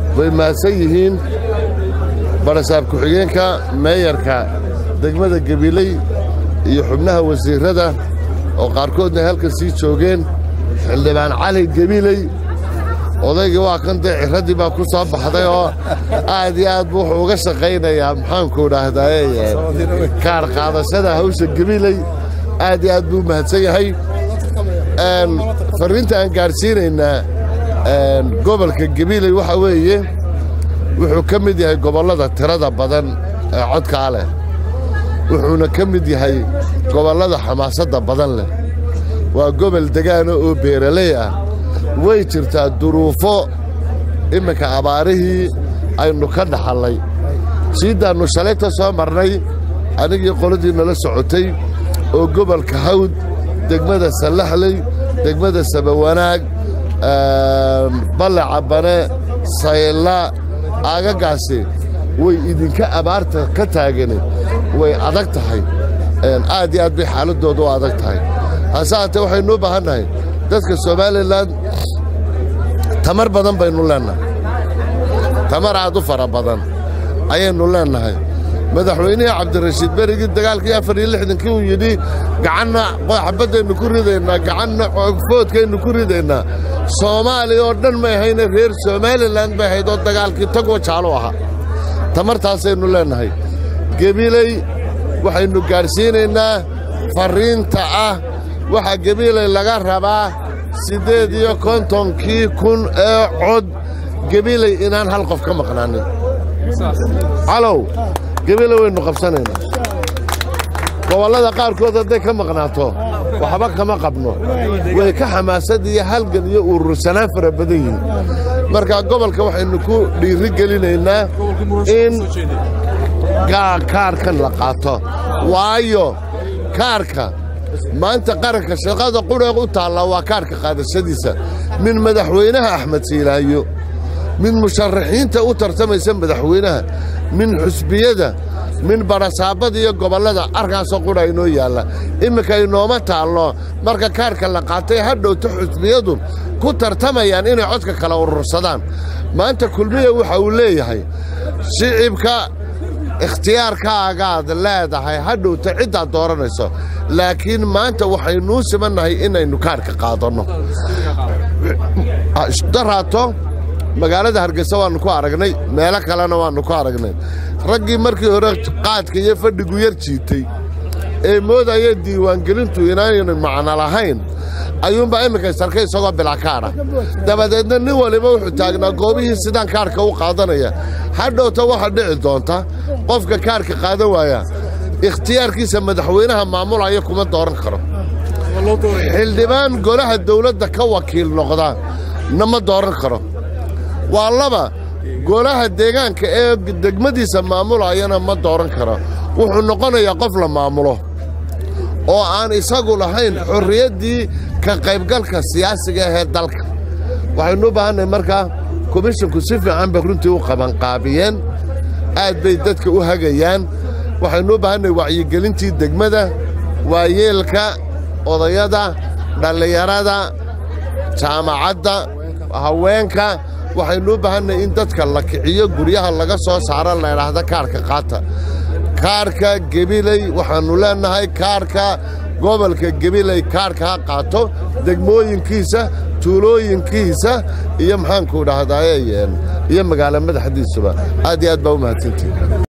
way mahadsan yihiin barasaab ku-xigeenka meeyarka degmada gabiley iyo xubnaha wasiirrada oo qaarkoodna halkan sii joogeen xildhibaan cali gabiley odaygii waa kan dee cirraddii baa ku soo baxday oo aad iyo aad buu wuxuu uga shaqaynayaa maxaanku idhaahdaye kaar qaadashada hawsha gabiley aad iyo aad buu mahadsan yahay farriinta aan gaadhsiinaynaa gobolka gabiley waxa weeye wuxuu ka mid yahay gobollada tirada badan ee codkaa leh wuxuuna ka mid yahay gobollada xamaasadda badan leh waa gobol degaana oo beeraley ah way jirtaa duruufo imminka abaarihii aynu ka dhaxallay siiddaannu shalayta soo marnay anigii qoladii nala socotay oo gobolka hawd degmada sallaxley degmada sabawanaag balle cabbane saylla aagaggaasi way idinka abaarta ka taagani way adag tahay aad iyo aad bay xaaladdooda u adag tahay hase haatee waxaynu u baahan nahay dadka somalilan tamar badan baynu leennahay tamar aad u fara badan ayaynu leennahay madaxweynihii cabdirashiid berigii dagaalkii afar iyo lixdankii uu yidhi gacanna xabaddaynu ku ridaynaa gacanna foodkaynu ku ridaynaa soomaaliya oo dhan may ahayne reer somalilan bay ahayd oo dagaalkii tagoo jaalu ahaa tamartaasaynu leennahay gebiley waxaynu gaadhsiinaynaa farriinta ah waxaa gebiley laga rabaa siddeed iyo kontonkii kun ee cod gebiley inaan hal qof ka maqnaanin calow gebile waynu qabsanaynaa gobollada qaarkood hadday ka maqnaato waxba kama qabno way ka xamaasad iyo halgan iyo urursanaan fara badan yihiin marka gobolka waxaynu ku dhiiri gelinaynaa in kaarkan la qaato waayo kaarka maanta qaranka shaqada qudheeq u taalla waa kaarka qaadashadiisa min madaxweynaha axmed siilaayo min musharaxiinta u tartamaysa madaxweynaha min xusbiyada min barasaabada iyo gobollada arkaasoo qudha inoo yaalla imminka inooma taallo marka kaarka la qaatay hadhowta xusbiyadu ku tartamayaan inay codka kala urursadaan maanta kulmiya waxa uu leeyahay shicibka ikhtiyaarkaagaad leedahay hadhowta ciddaad dooranayso laakiin maanta waxaynuu simannahay inaynu kaarka qaadanno daraato magaalada hargeysa waannu ku aragnay meelo kalena waannu ku aragnay raggii markii hore qaadka iyo fadhigu yar jiitay ee moodaya diiwaangelintu inaaynan macno lahayn ayuunbaa imminka sarkay isagoo bilakaadha dabadeedna nin waliba wuxuu taagnaa goobihii sidaan kaarhka u qaadanaya hadhowta waxaa dhici doonta qofka kaarhka qaadan waaya ikhtiyaarkiisa madaxweynaha maamulaya kuma dooran karo xildhibaan golaha dawladda ka wakiil noqda nama dooran karo waa laba golaha deegaanka ee degmadiisa maamulayana ma dooran karo wuxuu noqonayaa qof la maamulo oo aan isagu lahayn xorriyaddii ka qaybgalka siyaasiga ahee dalka waxaynu u baahannahay markaa komishinku si fiican bay runtii u qabanqaabiyeen aad bay dadka u hagayaan waxaynu u baahannahay wacyigelintii degmada waayeelka odayada dhallinyarada jaamacadda haweenka waxaynu u baahannahay in dadka la kiciyo guryaha laga soo saaro laydhaahda kaarhka qaata kaarhka gebiley waxaannu leennahay kaarhka gobolka gebiley kaarhka ha qaato degmooyinkiisa tuulooyinkiisa iyo maxaanku dhahdaye iyo magaalo madaxdiisuba aad iyo aad baa u mahadsantihi